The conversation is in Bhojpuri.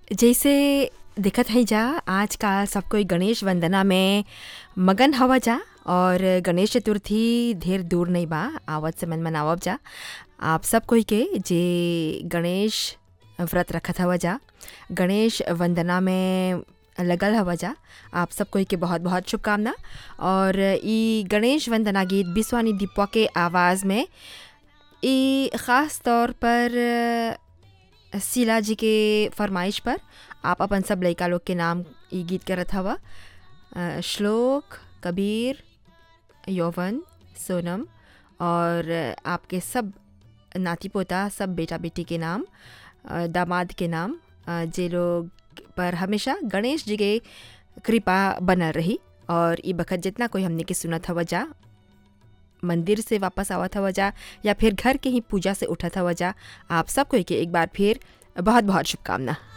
जइसे दिखत हई जा आजकाल सब कोई गणेश वंदना में मगन हवा जा और गणेश चतुर्थी ढेर दूर नहीं बा आवत समय मनावब जा आप सब कोई के जे गणेश व्रत रखत हवा जा गणेश वंदना में लगल हवा जा आप सब कोई के बहुत बहुत शुभकामना और ई गणेश वंदना गीत बिस्वानी दीपवा के आवाज़ में ई ख़ास तौर पर शीला जी के फरमाइश पर आप अपन सब लइका लोग के नाम ई गीत करत हवा अ, श्लोक कबीर यौवन सोनम और आपके सब नाती पोता सब बेटा बेटी के नाम अ, दामाद के नाम अ, जे लोग पर हमेशा गणेश जी के कृपा बनल रही और ई बखत जितना कोई हमने के सुनत हवा जा मंदिर से वापस आवत हवा जा या फिर घर के ही पूजा से उठत हवा जा आप सब कोई के एक बार फिर बहुत बहुत शुभकामना